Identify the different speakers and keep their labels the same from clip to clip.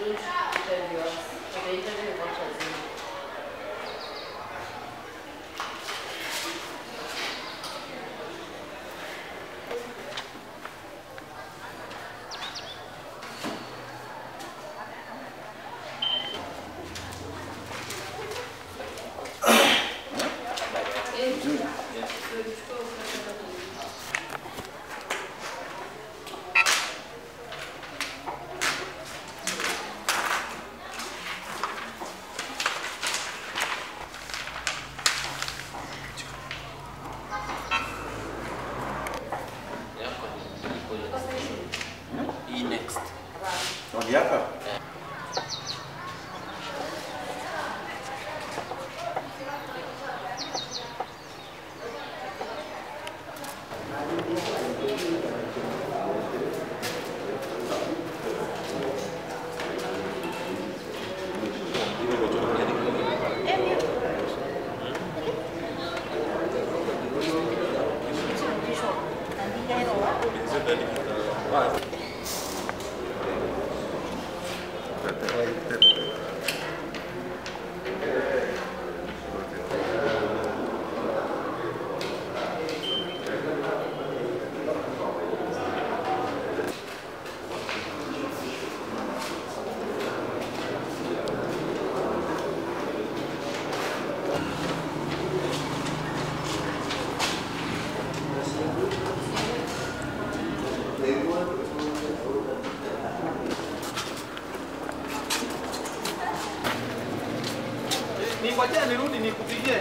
Speaker 1: don't interview us. They interview vouchers.
Speaker 2: Hii next.
Speaker 3: Waliaka?
Speaker 4: Ningojea nirudi nikupigie.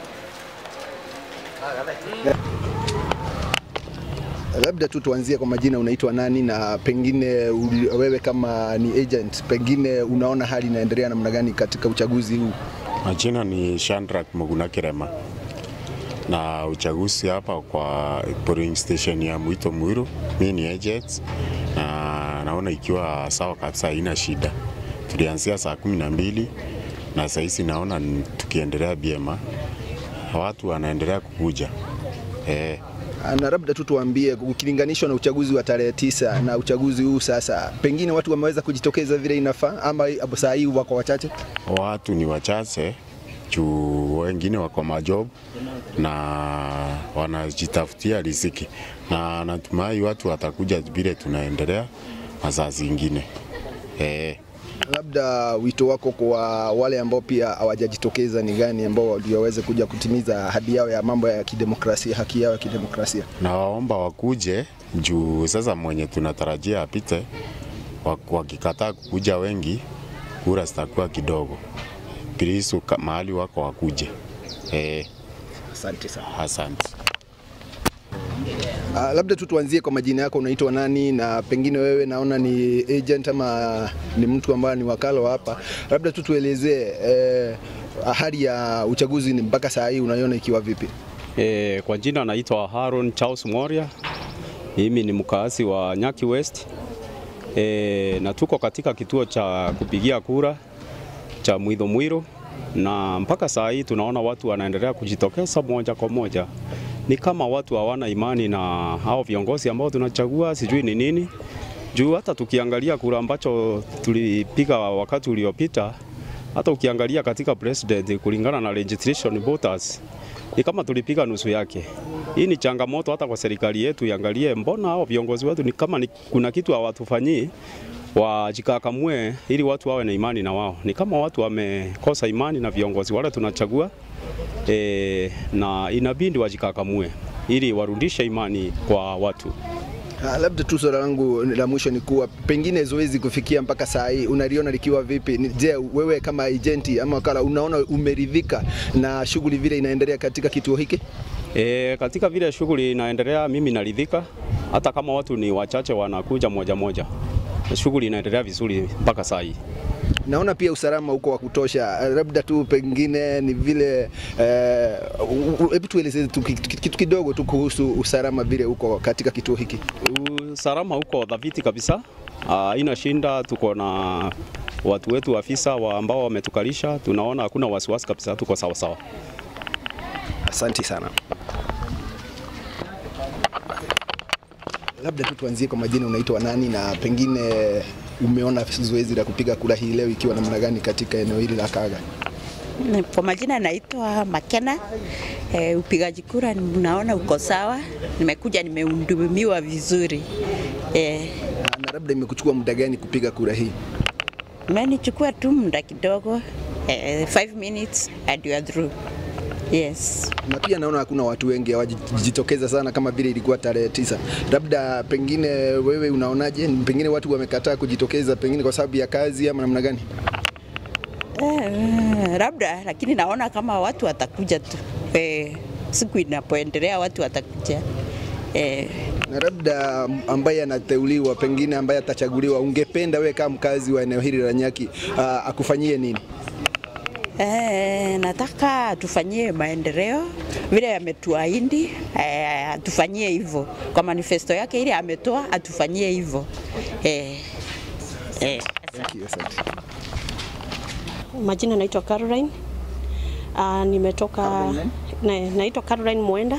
Speaker 5: Labda tu tuanzie kwa majina, unaitwa nani na pengine uli- wewe kama ni agent, pengine unaona hali inaendelea namna gani katika uchaguzi huu?
Speaker 6: Majina ni Shandrak Muguna Kirema na uchaguzi hapa kwa polling station ya Mwito Mwiru. Mimi ni agent na naona ikiwa sawa kabisa, haina shida. Tulianzia saa kumi na mbili na saa hizi naona ni- tukiendelea vyema, watu wanaendelea kukuja eh.
Speaker 5: Na labda tu tuambie, ukilinganishwa na uchaguzi wa tarehe tisa na uchaguzi huu sasa, pengine watu wameweza kujitokeza vile inafaa, ama saa hii wako wachache?
Speaker 6: Watu ni wachache juu wengine wako majob na wanajitafutia riziki, na natumai watu watakuja vile tunaendelea masaa zingine eh.
Speaker 5: Labda wito wako kwa wale ambao pia hawajajitokeza ni gani, ambao ndio waweze kuja kutimiza ahadi yao ya mambo ya kidemokrasia, haki yao ya kidemokrasia?
Speaker 6: Nawaomba wakuje juu sasa mwenye tunatarajia apite, wak- wakikataa kukuja wengi, kura zitakuwa kidogo. Please uka- mahali wako wakuje eh.
Speaker 5: Asante sana.
Speaker 6: Asante.
Speaker 5: Uh, labda tu tuanzie kwa majina yako, unaitwa nani na pengine wewe naona ni agent ama ni mtu ambaye ni wakala wa hapa, labda tu tuelezee eh, hali ya uchaguzi ni mpaka saa hii unaiona ikiwa vipi?
Speaker 7: E, kwa jina naitwa Haron Charles Moria. Mimi ni mkazi wa Nyaki West. E, na tuko katika kituo cha kupigia kura cha Mwidho Mwiro na mpaka saa hii tunaona watu wanaendelea kujitokeza moja kwa moja. Ni kama watu hawana imani na hao viongozi ambao tunachagua, sijui ni nini. Juu hata tukiangalia kura ambacho tulipiga wakati uliopita, hata ukiangalia katika president kulingana na registration voters ni kama tulipiga nusu yake. Hii ni changamoto hata kwa serikali yetu, iangalie mbona hao viongozi wetu ni kama ni, kuna kitu hawatufanyii wajikakamue ili watu wawe na imani na wao. Ni kama watu wamekosa imani na viongozi wale tunachagua e, na inabidi wajikakamue ili warudishe imani kwa watu.
Speaker 5: Uh, labda tu swala langu la mwisho ni kuwa pengine zoezi kufikia mpaka saa hii unaliona likiwa vipi? Ni- Je, wewe kama agenti ama wakala unaona umeridhika na shughuli vile inaendelea katika kituo hiki?
Speaker 7: E, katika vile shughuli inaendelea, mimi naridhika, hata kama watu ni wachache wanakuja moja moja, shughuli inaendelea vizuri mpaka saa hii.
Speaker 5: Naona pia usalama huko wa kutosha, Eh, labda tu pengine ni vile eh, u- u- hebu tueleze tu ki- ki- kitu kidogo tu kuhusu usalama vile huko katika kituo hiki.
Speaker 7: Usalama huko dhabiti kabisa, Ah, ina shinda. Tuko na watu wetu afisa wa ambao wametukalisha, tunaona hakuna wasiwasi kabisa, tuko sawa sawa.
Speaker 5: Asante sana. labda tu tuanzie kwa majina, unaitwa nani na pengine umeona zoezi la kupiga kura hii leo ikiwa namna gani katika eneo hili la Kaga?
Speaker 3: Kwa majina naitwa Makena. E, upigaji kura mnaona uko sawa, nimekuja nimehudumiwa vizuri. E,
Speaker 5: Na labda imekuchukua muda gani kupiga kura hii?
Speaker 3: imenichukua tu muda kidogo e, five minutes and you are through. Yes.
Speaker 5: Na pia naona hakuna watu wengi hawajitokeza sana kama vile ilikuwa tarehe tisa. Labda pengine wewe unaonaje? Pengine watu wamekataa kujitokeza pengine kwa sababu ya kazi ama namna gani?
Speaker 3: Eh, labda lakini naona kama watu watakuja tu. E, siku inapoendelea watu watakuja. E,
Speaker 5: Na labda ambaye anateuliwa pengine ambaye atachaguliwa, ungependa wewe kama mkazi wa eneo hili la Nyaki uh, akufanyie nini?
Speaker 3: Eh, nataka atufanyie maendeleo vile ametuahidi, eh, atufanyie hivyo kwa manifesto yake ile ametoa, atufanyie hivyo eh, eh,
Speaker 5: Thank you, asante.
Speaker 4: Majina naitwa Caroline. Uh, nimetoka
Speaker 5: Caroline
Speaker 4: na, naitwa Caroline Mwenda.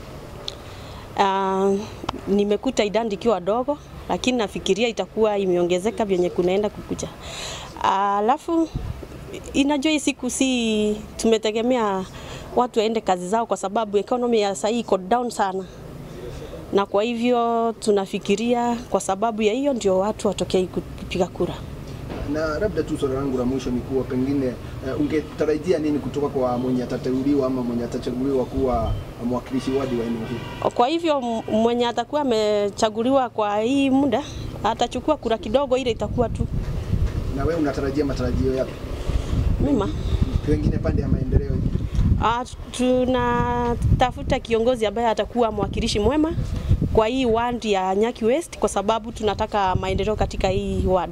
Speaker 4: Uh, nimekuta idadi ikiwa dogo, lakini nafikiria itakuwa imeongezeka vyenye kunaenda kukuja. Alafu uh, inajua hii siku si tumetegemea watu waende kazi zao, kwa sababu economy ya sahii iko down sana, na kwa hivyo tunafikiria kwa sababu ya hiyo ndio watu watokee kupiga kura.
Speaker 5: Na labda tu swali langu la mwisho ni kuwa pengine uh, ungetarajia nini kutoka kwa mwenye atateuliwa ama mwenye atachaguliwa kuwa mwakilishi wadi wa eneo hili?
Speaker 4: Kwa hivyo m- mwenye atakuwa amechaguliwa kwa hii muda atachukua kura kidogo, ile itakuwa tu
Speaker 5: Na wewe unatarajia matarajio yapi?
Speaker 4: mima.
Speaker 5: Pengine pande ya maendeleo hivi.
Speaker 4: Ah, tunatafuta kiongozi ambaye atakuwa mwakilishi mwema kwa hii ward ya Nyaki West, kwa sababu tunataka maendeleo katika hii ward.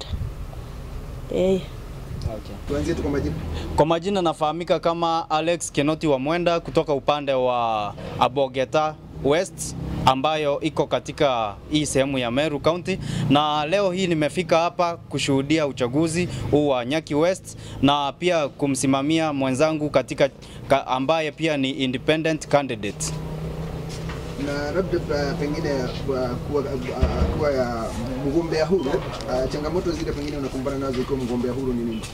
Speaker 4: Eh.
Speaker 5: Tuanzie tu kwa majina.
Speaker 2: Kwa majina nafahamika kama Alex Kenoti wa Mwenda kutoka upande wa Abogeta West ambayo iko katika hii sehemu ya Meru County, na leo hii nimefika hapa kushuhudia uchaguzi huu wa Nyaki West na pia kumsimamia mwenzangu katika ka, ambaye pia ni independent candidate.
Speaker 5: na labda uh, pengine uh, kuwa, uh, kuwa ya mgombea huru uh, changamoto zile pengine unakumbana nazo ikiwa mgombea huru ni nini?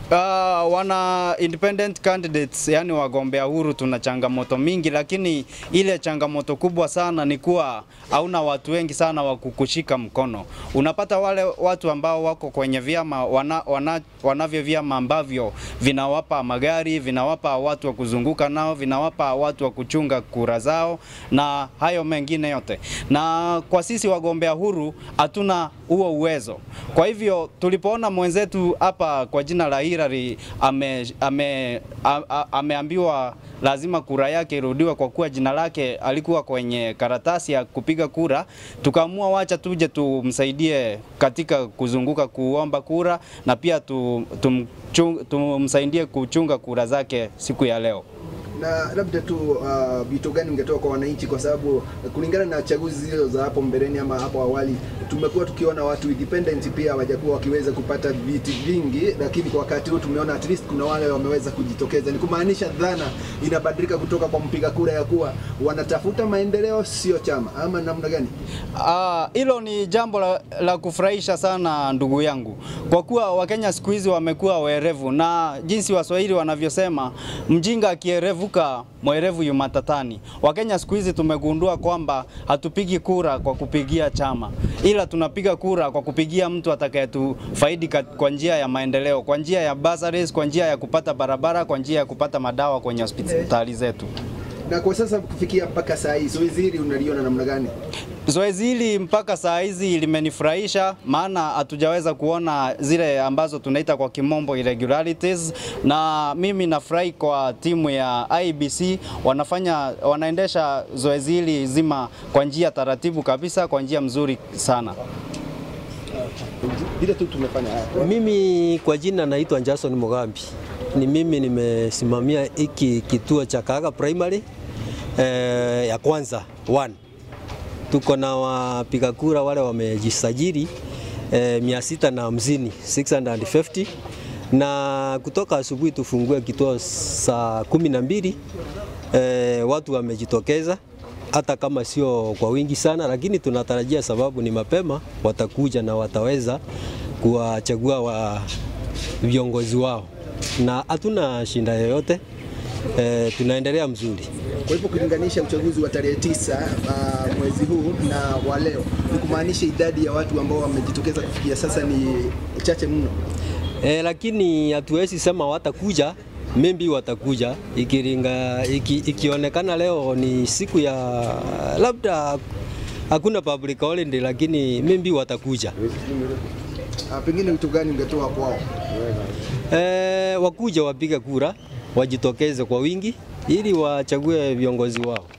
Speaker 2: Uh, wana independent candidates, yani wagombea huru, tuna changamoto mingi, lakini ile changamoto kubwa sana ni kuwa hauna watu wengi sana wa kukushika mkono. Unapata wale watu ambao wako kwenye vyama wana, wana, wanavyo vyama ambavyo vinawapa magari, vinawapa watu wa kuzunguka nao, vinawapa watu wa kuchunga kura zao na hayo mengine yote, na kwa sisi wagombea huru hatuna huo uwezo. Kwa hivyo tulipoona mwenzetu hapa kwa jina la Hillary ame, ame, a, a, ameambiwa lazima kura yake irudiwe kwa kuwa jina lake alikuwa kwenye karatasi ya kupiga kura, tukaamua wacha tuje tumsaidie katika kuzunguka kuomba kura na pia tu, tumchung, tumsaidie kuchunga kura zake siku ya leo.
Speaker 5: na labda tu uh, vitu gani ungetoa kwa wananchi, kwa sababu kulingana na chaguzi zile za hapo mbeleni ama hapo awali tumekuwa tukiona watu independent pia hawajakuwa wakiweza kupata viti vingi, lakini kwa wakati huu tumeona at least kuna wale wameweza kujitokeza. Ni kumaanisha dhana inabadilika kutoka kwa mpiga kura ya kuwa wanatafuta maendeleo, sio chama, ama namna gani?
Speaker 2: Ah, hilo ni jambo la, la kufurahisha sana ndugu yangu, kwa kuwa Wakenya siku hizi wamekuwa werevu, na jinsi Waswahili wanavyosema mjinga akierevuka mwerevu yu matatani. Wakenya siku hizi tumegundua kwamba hatupigi kura kwa kupigia chama, ila tunapiga kura kwa kupigia mtu atakayetufaidi kat- kwa njia ya maendeleo, kwa njia ya bursaries, kwa njia ya kupata barabara, kwa njia ya kupata madawa kwenye hospitali zetu.
Speaker 5: Na kwa sasa kufikia mpaka saa hii zoezi hili unaliona namna gani?
Speaker 2: Zoezi hili mpaka saa hizi limenifurahisha, maana hatujaweza kuona zile ambazo tunaita kwa kimombo irregularities, na mimi nafurahi kwa timu ya IBC wanafanya wanaendesha zoezi hili zima kwa njia taratibu kabisa, kwa njia mzuri sana.
Speaker 5: Vile tu tumefanya haya.
Speaker 8: Mimi kwa jina naitwa Jason Mugambi. Ni mimi nimesimamia hiki kituo cha Kaga Primary eh, ya kwanza one. Tuko na wapiga kura wale wamejisajili eh, mia sita na hamsini 650 na kutoka asubuhi tufungue kituo saa kumi na mbili eh, watu wamejitokeza hata kama sio kwa wingi sana, lakini tunatarajia sababu ni mapema, watakuja na wataweza kuwachagua wa viongozi wao, na hatuna shinda yoyote e, tunaendelea mzuri.
Speaker 5: Kwa hivyo kulinganisha uchaguzi wa tarehe tisa uh, mwezi huu na wa leo, ni kumaanisha idadi ya watu ambao wamejitokeza kufikia sasa ni chache mno.
Speaker 8: E, lakini hatuwezi sema watakuja, maybe watakuja ikiringa, iki, ikionekana leo ni siku ya labda hakuna public holiday, lakini maybe watakuja.
Speaker 5: Uh, pengine wito gani ungetoa kwao?
Speaker 8: E, wakuja wapige kura, wajitokeze kwa wingi ili wachague viongozi wao.